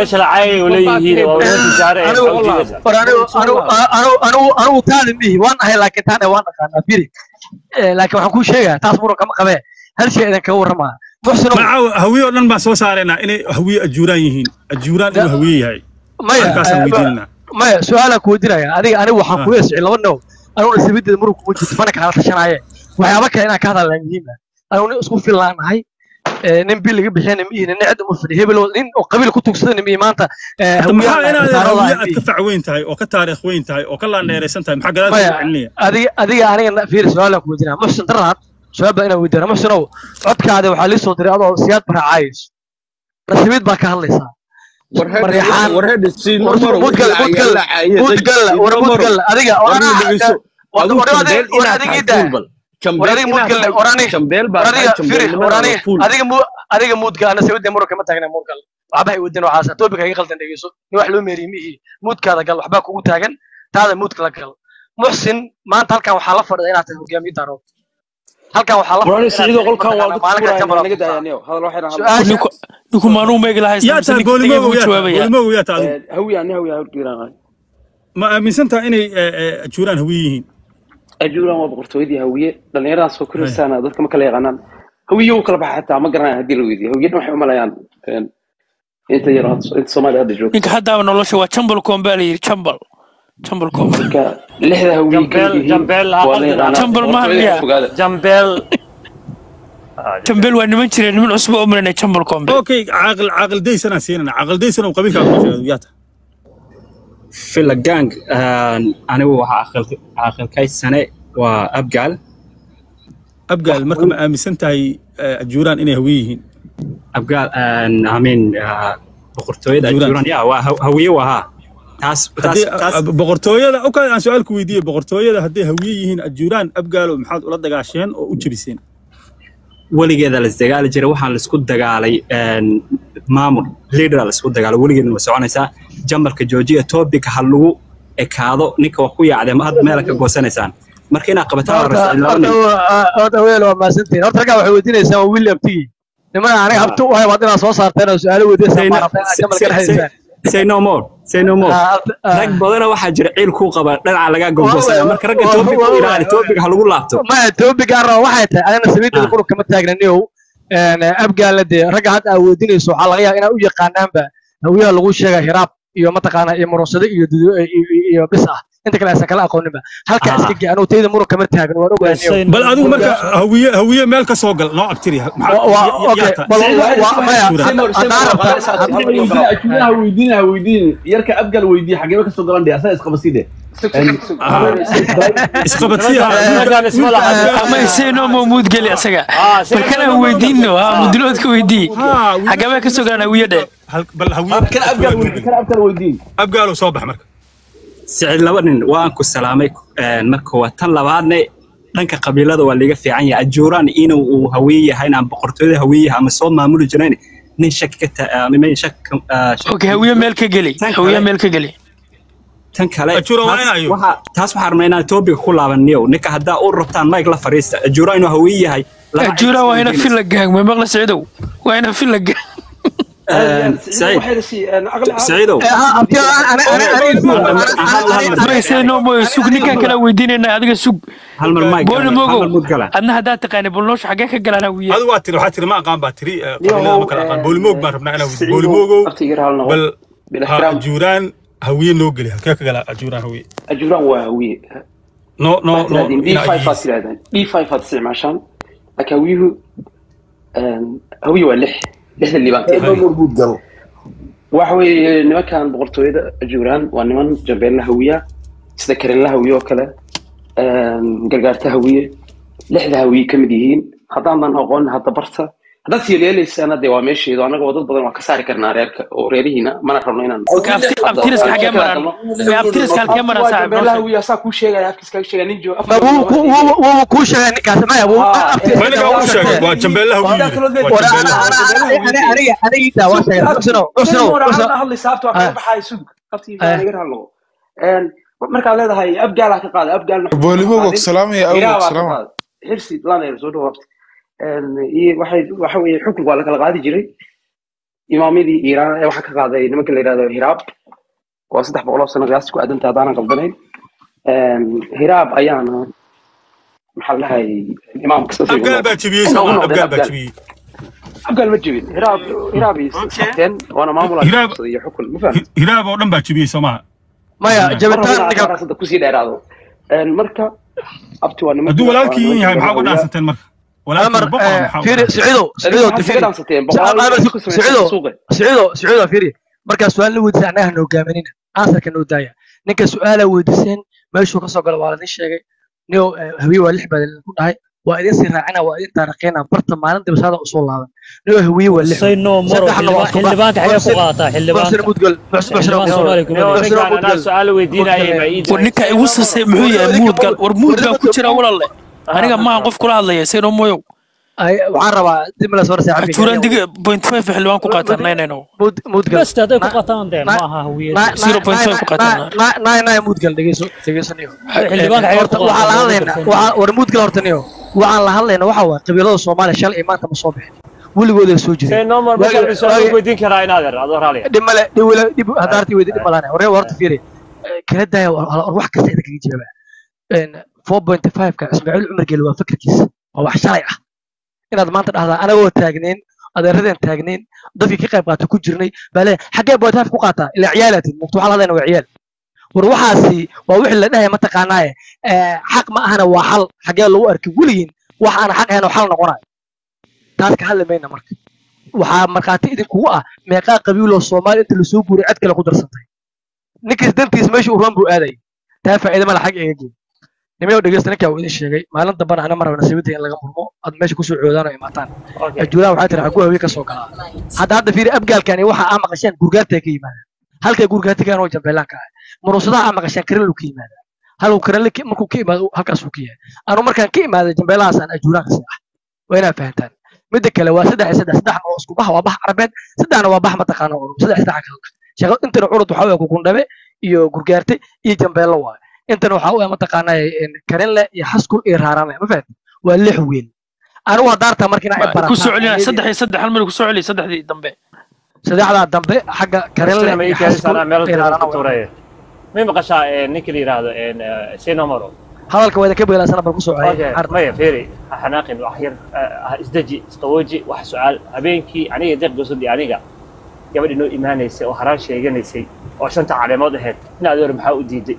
anigu taadi mihi waan ahay laakiin taane waan aqaanaa biri laakiin waxaan kuu sheegaa taas muran kama qabee hal shay idin kaga warramaa macaw hawiye oo dhan baan soo saaraynaa inay hawiye ajuuraan yihiin ajuuraan inuu hawiye yahay markaasaan weydiinanaa maya su-aalaa ku weydiinaya adiga anigu waxaan kuga sicin laba now anigu nasiibadeeda maruu kuma jirto mana kala tashanaaye waxyaaba kale inaan ka hadalnaa muhiima anigu nin isku fillaanahay ee, nin bil laga bixiyana ma ihin nin cid uma fadhi hebel nin oo qabiil ku tugsada ma maanta ee, Hadda hawiyaha maxaa inaad taariikhda hawiye aan aad ka fac weyn tahay oo ka taariikh weyn tahay oo ka laandheeraysan tahay maxaa gadaal maya soo celinaya adiga adiga aniga fiiri su-aalaan ku weydiinaa muxsin daraad su-aal baa inaan weydiina muxsinow codkaada waxaa lii soo diray adoo siyaad baracaayayso nasiibid baa ka hadlaysaa maryaxaan warheed siino maro mudgal mudgal mudgal war mudgal adiga war warna anaa dhegeyso war aduu war jambeel adiga war inaad adiga tahay ida fuul bal war jambeel adiga inaad mudgal tahay war ani jambeel war baa tahay adiga firi war ani jambeelnimadana fuul adiga mu adiga mudgal ana sawidda maro kama taagna mudgal waxba ay wadin waxaas topic ay qaldan dhegeyso ni wax loo meeriyo mihi mudkaada gal waxba kugu taagan taada mudka la gal muxsin maanta halkan waxaa la fadhida inaad tahay hogaamiye daaro halkan waxaa la warani fadhida inaad siciido tahay qolkan waa mataqaanaa dadku maalinka furaya jambal naga daayaniyo hadal waxay rahaa su-aasha ninku ninku maanuu meegi lahaa yaa tahay boolimogow yaa tahay boolimogow yaa tahay adigu hawiya ani hawiya horgeeraan ma aaminsan tahay inay eh, eh, ajuuraan hawiye yihiin ajuuran waa boqortooyadii hawiye dhallinyaradan soo koraysaana dadka ma kala yaqaanaan hawiye u kala baxa xataa ma garanaya haddii la weydiiyo hawiye dhan waxay u malayaan een, inta yar oo hadda- inta soomaaliya hadda joogto ninka haddaaba nolosha waa jambal koon baa la yidhi jambal jambal koon marka lixda hawiye Jambeel- keligihiin jambeel waa la yaqaanaa jambal maaha boqortooyada miya fogaada jambeel jambeel waa niman jireen niman cusub oo marinay jambal koombe okay caaqil caaqil daysanaan siinana caaqil daysan oo qabiilkaaga ku sheegay yaa tahay fila gang anigu waxaa aqal- aqalkay sane waa abgaal abgaal marka ma aaminsan tahay eh, ajuuraan inay hawiye yihiin abgaal amin boqortooyada Ajuuraan. ajuuran ya waa ha- hawiye waa haa taas taas haddii taas ah, boqortooyada okay aan su-aal ku weydiiyey boqortooyada hadday hawiye yihiin ajuuraan abgaalo maxaad ula dagaasheen oo u jebiseen weligeeda la isdagaali jiray waxaan laisku dagaalay een, maamul leader laisku dagaalay weligeedna way soconaysaa jambalka joojiya topic ha lagu ekaado ninka waa ku yaacdee ma had meela ka goosanaysaan marka inaad qabataan waa horta rascin laba horta nin waa- horta weel waa mahadsantihin horta raggaa waxay weydiinaysaa waa william tigi nimana aniga habtu u hay waad inaad soo saarteen oo su-aalo weydiinaysaa Say no- maarata inaad say- jamal ka say- dhexaysaan say no more say no more Ah, horta- ah. rag badana waxaa jira ciil kuu qaba dhinaca lagaa gogosanaya marka ragga Waa- topic waa- ku ilaali topic ha lagu laabto maya topic aan raba waxay tahay anigana samiidada Ah. qurub kama taagnaniyow abgaala dee ragga hadda aad weydiinayso waxaa laga yaaba inaa u yaqaanaanba hawiyaha lagu sheega hiraab iyo mataqaana iyo murunsado iyo dudu- iyo- iyo bis ah inta kale aysan kala aqooninba halka Ah. iska ge anugu tayda murug kama taagno waan ogaaniyo bal adigu marka hawiye hawiye meel ka soo gal noo agtiri Wa- wa- okay, bal wa- wa- maya, haddaan rabta- ajuuraha weydiina weydiin yarka abgal weydiiya xageeba kasoo galan dhe asaga isqabasiide ama iseenoo ma muudgeli asaga balkan aan weydiino ha muduloodka weydii xagamee kasoo galaan hawiye dhe bal hawiye kan abgal weydiin kan abgal weydiin abgaalo soo bax marka sicid laba nin waan ku salaamay een, marka waa tan labaadne dhanka qabiilada waa liga fiican yahay ajuuraan inuu uu hawiye yahay inaan boqortooyada hawiye yahay ama soo maamuli jirayn nin shak ka ta- ah, ma- shak ka- ah, shak- okay hawiye meel ka geli Tan hawiye kale- meel ka geli tan kale Ajuura waa taas inayo. waxaa- taas waxaa rabnaa inaan topic ku laabaniyo ninka haddaa u rabtaan mike la fariista ajuuraan inuu hawiye yahay laba ajuura waa ina filla gaang ma maqla sicidow waa ina filla gaang Een, Saciid Saciidow mayseenoo mooyo sug ninkan kala weydiinayna adiga sug hal mar mike booli hal mar mogow mud gala adna haddaad taqaanay bulnoosha xaggee ka galaan hawiye adigu waa tiri waxaa tiri ma aqaan baa tiri eh, qabiilada ma kala aqaan boolimoog baan rabnaa inaa weydiiyo boolimogow bal ha ajuuraan hawiye noo geli halkee ka gala ajuuraan hawiye ajuuraan waa hawiye no no waxaad no tirahdeen d inaa five baad tirahdeen d five baad isticmaashaan laakiin hawiyuhu een, hawiye waa lix lixda liibaan waxa weeye nimankan boqortooyada ajuuraan waa niman jambeella hawiya sida karenla hawiye oo kale een, gargaarta hawiye lixda hawiye ka mid yihiin haddaanan aqoon hadda barta haddaad siyeeleelaysaan dee waa meesheedu annaga oo dad badan waa ka saari karnaa reerka oo reerihiina mana rabno inaan abtiriska xaggee maraan abtiriska halkee maraa saaxib jambeella hawiye asaa kuu sheegaya afkiis kaga sheegaya nin jo Ma wuu ku- wuu- wuu kuu sheegay ninkaas maya wuu Ah, abti- ma ninkaa uu sheegay waa jambeella hawiye Waa kaloo waa War- jambeella ana- hawiye ana- ana- ana- aniga anigiitaa waa sheegay Xusnow, Xusnow, Xusnow. Ah. markaad leedahay abgaal ka qaada abgaal boolimoog salaamaya awog salaama xirsi laneer soo dhawaabta iyo waxay waxa weeye xukunka waa la kala qaadi jiray imaamyadii iiraan ee waxaa ka qaaday nimanka la yidhahdo hiraab waa saddex boqol oo sano qiyaasti ku aadanta haddaanan qaldanayn hiraab ayaana maxaa la dhahay imaamka saas ay abgaal ugu baa jebiyey Inta ugu soomaa noqdeen abgaal baa Abgaal. jebiyey abgaal ma jebin hiraab hiraab ay sabteen waana maamul ay Hiraab- qabsaday iyo xukun ma fahmi hiraab oo dhan baa jebiyey soomaa maya jabitaan marka ninka hadda kusii dheeraado Een, marka abti waa nimanka hadduu walaalkii waa yahay maxaa uga nimanka dhaansateen marka عمر walaalkii boqor maxaa فيري سعيدو سعيدو waxaad تفيري iskaga dhaansateen boqolaal عمر ku samaysan سعيدو suuqa سعيدو سعيدو فيري markaa su-aal la weydiisay annaga noo gaaminina ansarka noo daaya ninka su-aala weydiiseen meeshuu ka soo gala waa ladin sheegay nio hawiye waa lix baa ku dhahay waa idin sii raacina waa idin taarikhina barta maalin dibsaada usoo laaban nio hawiye waa lix say no maro saddexna waa xildhibaan- xildhibaanka xagee ku qaataa xildhibaanka muxsin mudgal xildhibaan soomaaliya kuma jiro ninkaan anaa su-aal weydiinayay ma ii war ninka igu sasay muxuu yahay muudgal war muud baa ku jira walaale aniga maahan qof kula hadlaya sayno moyow waxaan rabaa dib la soo saaxiibka ajuuraan dig point five xildhibaan ku qaataan naynayno mudgal best hadday ku qataan dee ma aha hawiyad zero point five ku qaataan nay nay mudgal dhegeyso dhegeyso niyo xildhibaanka xagee ku waxaan la qaataa hadlaynaa waxaa- war mudgal horta niyo waxaan la hadlaynaa waxa waaye qabiilada soomaaliya shalay iyo maanta ma soo bixin weligooda soo jireen say normal Waagi- markaa su-aal waagi- weydiin karaa inaad er adoo raaliya dhib male dhib wala dhib hadaartii weydi dhib malaane waree horta fiiri kala daaya war war wax kasta idinkaga jawaaba four point five ka ismaaciil cumar geeli waa fikirkiisa waa wax shalay ah inaad maanta dhahdaa anagoo taagnayn adeeradeen taagnayn dadkii ka qayb qaata ku jirnay baa leeyahay xaggee point five ku qaataa ilaa ciyaalatin mugta waxaa la hadlayna waa ciyaal war waxaasi waa wixii la dhahaya mataqaanaaye eh, xaq ma ahana waa xal xaggee lagu arkay weligiin wax aan xaq ahayn oo xal noqonayo taas ka hadli mayna marka waxaa markhaati idinkugu ah meeqaa qabiiloo soomaali inta lasoo guuray cid kale ku darsantay ninkiis dantiis meesha uu roon buu aadayay taa faa'iida mala xag iga geey nimayow dhegeysta ninkaa uu idin sheegay maalin dambana ana maraba nasiibada in laga murmo aad meesha kusoo coodaan oo imaataan ajuuraha waxaa tiri xaguu hawiye ka soo galaa hadda hadda fiiri abgaalkani waxa aa maqasheen gurgaartay ka yimaadaan halkay gurgaartigaan oo jambeelaanka ah muruusadaha aa maqasheen karinlu ka yimaada halku karinle markuu ka imaado halkaasuu ka yahay anu markaan ka imaaday jambeelahaas aan ajuuraan kasi ah waa inaad fahantaan midda kale waa saddex iyo saddex saddexna oo isku bax waa bax carabeed saddexna waa bax mataqaana urub saddex saddex kala shaqo intana curud waxaa weeye kukundhabe iyo gurgaarte iyo jambeello waaye intana waxaa weeye mataqaana karinle iyo xaskul iyo raarame ma fahanti waa lix wiil anigu haddaartaa markiina ay ku soo celina barataan saddex iyo saddex hal mar ku soo celiya saddexdii dambe saddexdaa dambe xagga karinle ma ii iyo keenaysaa xaskul anaa meel iyo kale raarana ku tuuraya may maqashaa eh, ninka la yidhaahdo eh, say nomaro hadalka waa idinka beelaasana bal ku soo Okay, celiyay maya fiiri ha xanaaqin wax yar eh, ha isdeji isqawooji wax su-aal habeenkii aniga deeq gosodi aniga gabadhi noo imaanaysay oo haraan sheeganaysay oo shanta caleemood ahayd in adeer maxaa u diiday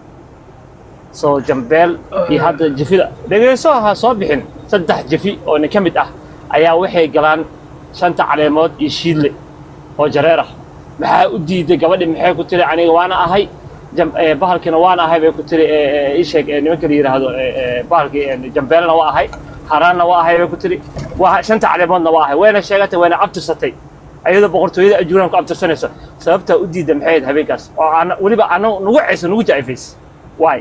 soo jambeel iyo hadda jifida dhegeyso ha soo bixin saddex jifi oo nin ka mid ah ayaa waxay galaan shanta caleemood iyo shiidle oo jareer ah maxaa u diiday gabadhi maxay ku tiri aniga waana ahay jam- eh, bahalkina waana ahay bay ku tiri eh, eh, ii sheeg eh, nimanka la yidhaahdo eh, eh, bahalkii eh, jambeelna waa ahay haraanna waa ahay bay ku tiri waa shanta caleemoodna waa ahay wayna sheegatay wayna abtirsatay ayadoo boqortooyada ajuuraan ku abtirsanayso sababtaa u diida maxay ahayd habeenkaas oo ana weliba ana nugu ceysa nugu jaifays waay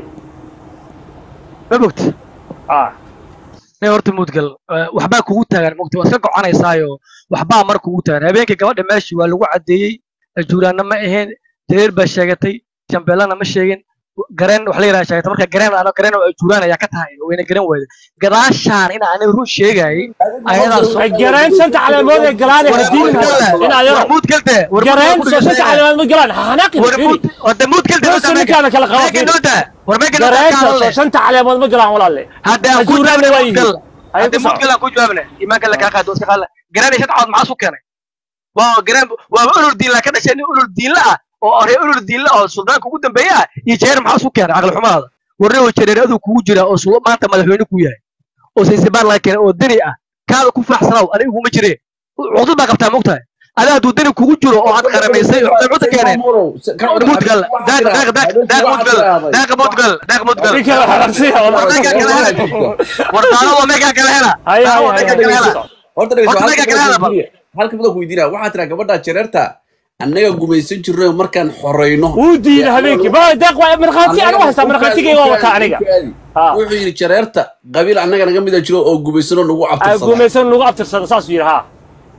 ma bogti ah ne horta mudgal eh, waxbaa kugu taagan mogta waa iska goconaysaayo waxbaa mar kugu taagan habeenkii gabadha meeshii waa lagu caddeeyey ajuuraanna ma ahayn jareer baa sheegatay jambeelana ma sheegin gareen wax la yidhaha sheegatay marka gareen ano gareen oo ajuuraan ayaa ka tahay wayna garan wayda gadaashaan in aan run sheegayay ayadaa soo gareen shanta caleemood ee galaan ee hadiin in ayaro mudgalte gareen soo shanta caleemood ma galaan ha xanaaqin fiiri wada mudgalte Meesha ninkaana kala qaba meega fiiri. nooda war meega gareenta soo nooda shanta caleemood ma galaan walaalle hadda aan ku ajuuraanna jawaabne waa yihiin mudgal Ay hadda ku soco. mudgal aan ku jawaabne imaanka la kaa qaado iska qaadla gareen iyo shadcood maxaa su keenay waa gareen waa ulur diinla ka dhashay nin ulur diinla ah oo aree ulur diinla oo suldaanka ugu dambeeya ah iyo jeer maxaa su keenay caqli xumaada warre oo jareer aduu kugu jira oo sul- maanta madaxweyne ku yahay oo saysibaar laga keenay oo deni ah kaada ku faaxsanaw aniga iguma jireen cudud baa qabtaa mogtahay adaa hadduu deni kugu jiro oo aad qaramaysay oo cudud keeneen mudgal daaq daaq daaq daaq mudgal daaq mudgal daaq mudgal Ninka la xararsiya, wallah. war meegaa kala hela war daalo meegaa kala hela Hay, hay, daalo hay, meegaa hay, kala hela hay. horta dhegeyso Horta halka meegaa kala hela bal halka badan ku weydiinaya waxaa tiraa gabadha jareerta annaga gumaysan jirnay markaan xoreyno wuu diiday habeenkii ba deeq waa markhaati aan u haystaa markhaatigayga waa wataa aniga wuxuu yidhi jareerta qabiil annaga naga mida jiro oo gumaysanoo nagu Aa, cabtirsada gumaysan lagu abtirsada saasuu yidhi haa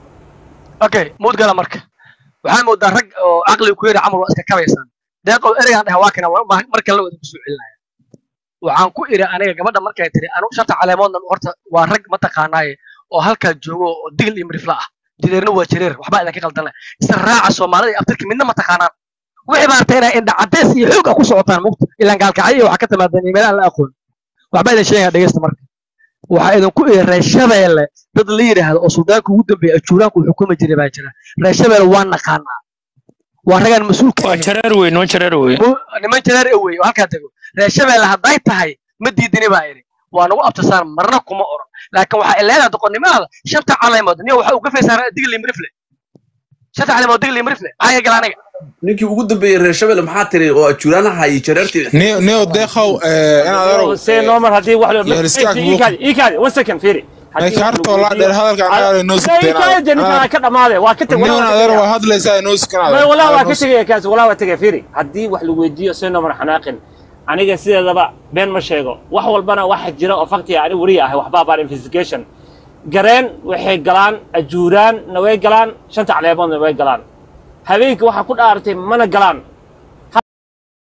okay mudgala marka waxaa moodaa rag oo caqliga ku yara camal waa iska kabaysaan deeqow ereygaan dhaha waa kana waa ubaahan mar kale wada kusoo celinaya waxaan ku iri aniga gabadha markay tiri anu shanta caleemoodna horta waa rag mataqaanaaye oo halkaa joogo oo digil iyo mirifla ah jireerna waa jireer waxbaa idinka qaldan leh isla raaca soomaalida iyo abtirka midna ma taqaanaan wixii baa artay inay indha cadeys iyo xoog ah ku socotaan mugta ilaan gaalkacyo iyo waxaa ka timaadeen iimayl aan la aqoon waxbaa idin sheegaya dhegeysta marka waxaa idinku iri reer shabeelle dad la yidhaahdo oo suldaanka ugu dambeeya ajuuraanku uu xukumi jiray baa jira reer shabeelle waa naqaanaa waa ragaan mas-uulka waa jareer wey noo jareer wey niman jareer e wey oo halkaa tego reer shabeelle hadday tahay ma diidini baa idhi waa nagu abtisaan marna kuma oran laakiin waxaa ileedaha doqonnimaada shanta caleemood niyo waxa uu ka faysaaraa digli mirifle shanta caleemood digli mirifle maxaa iga gala aniga ninkii ugu dambeeyey reer shabelle maxaa tiri oo ajuuraanaha iyo jareertii neo neo deeqow inaad arow see normal haddii wax loo Yeeriskaag ii kaadi ii kaadi one second fiiri ay kaartoo laa dheer hadalka anaga noo ninkaan ka dhamaade waa ka tag neo adeer waa hadlaysaa noo sikanaada walaa waa ka tegaya kaas walaa waa tegaya fiiri haddii wax lagu weydiiyo see normal xanaaqin aniga sideedaba been ma sheego wax walbana waxa jira oo faktiga ani weriya ahay waxbaa baan investigation gareen waxay galaan ajuuraan na way galaan shanta caleemoodna way galaan habeenkii waxaa ku dhaartay mana galaan